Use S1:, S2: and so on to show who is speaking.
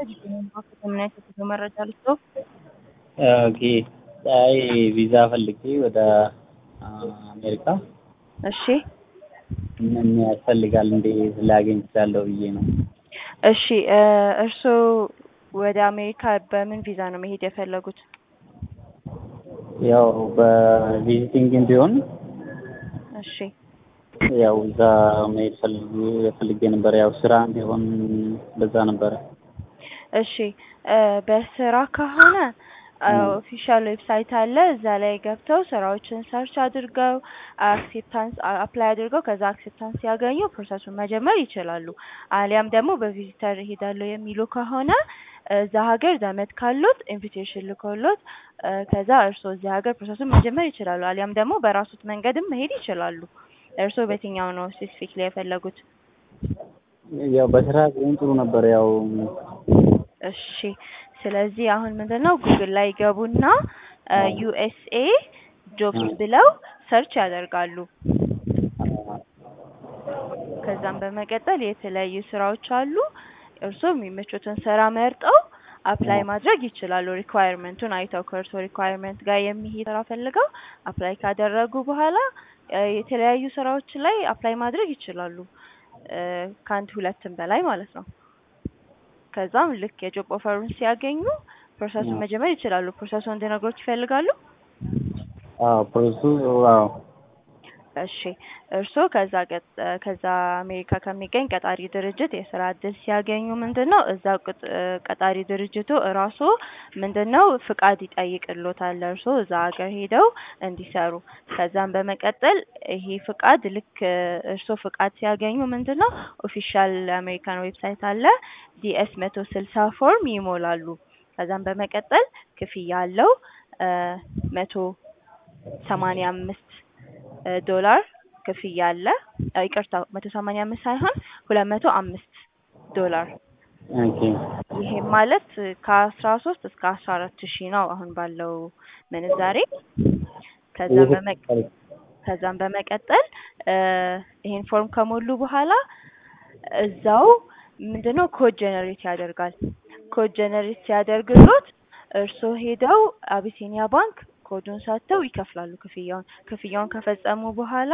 S1: ምን አይነት የጉዞ መረጃ ልስጥዎ?
S2: ኦኬ አይ ቪዛ ፈልጌ ወደ አሜሪካ
S1: እሺ
S2: ምን ያስፈልጋል እንዴት ላገኝ እችላለሁ ብዬ ነው።
S1: እሺ እርስዎ ወደ አሜሪካ በምን ቪዛ ነው መሄድ የፈለጉት?
S2: ያው በቪዚቲንግም ቢሆን
S1: እሺ
S2: ያው እዛ መሄድ ፈልጌ ፈልጌ ነበር። ያው ስራ ቢሆን በዛ ነበረ።
S1: እሺ በስራ ከሆነ ኦፊሻል ዌብሳይት አለ። እዛ ላይ ገብተው ስራዎችን ሰርች አድርገው አክሴፕታንስ አፕላይ አድርገው ከዛ አክሴፕታንስ ሲያገኙ ፕሮሰሱን መጀመር ይችላሉ። አሊያም ደግሞ በቪዚተር እሄዳለሁ የሚሉ ከሆነ እዛ ሀገር ዘመድ ካሉት ኢንቪቴሽን ልኮሎት ከዛ እርስዎ እዚህ ሀገር ፕሮሰሱን መጀመር ይችላሉ። አሊያም ደግሞ በራሱት መንገድም መሄድ ይችላሉ። እርስዎ በየትኛው ነው ስፔሲፊክሊ የፈለጉት?
S2: ያው በስራ ቢሆን ጥሩ ነበር። ያው
S1: እሺ ስለዚህ አሁን ምንድን ነው ጉግል ላይ ይገቡና ዩኤስኤ ጆብስ ብለው ሰርች ያደርጋሉ። ከዛም በመቀጠል የተለያዩ ስራዎች አሉ። እርስዎ የሚመቹትን ስራ መርጠው አፕላይ ማድረግ ይችላሉ። ሪኳየርመንቱን አይተው ከእርስዎ ሪኳየርመንት ጋር የሚሄድ ስራ ፈልገው አፕላይ ካደረጉ በኋላ የተለያዩ ስራዎች ላይ አፕላይ ማድረግ ይችላሉ። ከአንድ ሁለትም በላይ ማለት ነው። ከዛም ልክ የጆብ ኦፈሩን ሲያገኙ ፕሮሰሱን መጀመር ይችላሉ። ፕሮሰሱን እንድነግሮት ይፈልጋሉ?
S2: አዎ ፕሮሰሱ አዎ
S1: እሺ እርስዎ ከዛ ከዛ አሜሪካ ከሚገኝ ቀጣሪ ድርጅት የስራ እድል ሲያገኙ ምንድን ነው እዛ ቀጣሪ ድርጅቱ እራሱ ምንድን ነው ፍቃድ ይጠይቅልዎታል እርስዎ እዛ ሀገር ሄደው እንዲሰሩ። ከዛም በመቀጠል ይሄ ፍቃድ ልክ እርስዎ ፍቃድ ሲያገኙ ምንድን ነው ኦፊሻል አሜሪካን ዌብሳይት አለ ዲኤስ መቶ ስልሳ ፎርም ይሞላሉ። ከዛም በመቀጠል ክፍያ አለው መቶ ሰማንያ አምስት ዶላር ክፍያ አለ። ይቅርታ መቶ ሰማንያ አምስት ሳይሆን ሁለት መቶ አምስት ዶላር
S2: ኦኬ
S1: ይሄም ማለት ከአስራ ሶስት እስከ አስራ አራት ሺህ ነው አሁን ባለው ምንዛሬ። ከዛም በመ ከዛም በመቀጠል ይሄን ፎርም ከሞሉ በኋላ እዛው ምንድነው ኮድ ጀነሬት ያደርጋል። ኮድ ጀነሬት ሲያደርግሎት እርስዎ ሄደው አቢሲኒያ ባንክ ኮዱን ሰጥተው ይከፍላሉ ክፍያውን። ክፍያውን ከፈጸሙ በኋላ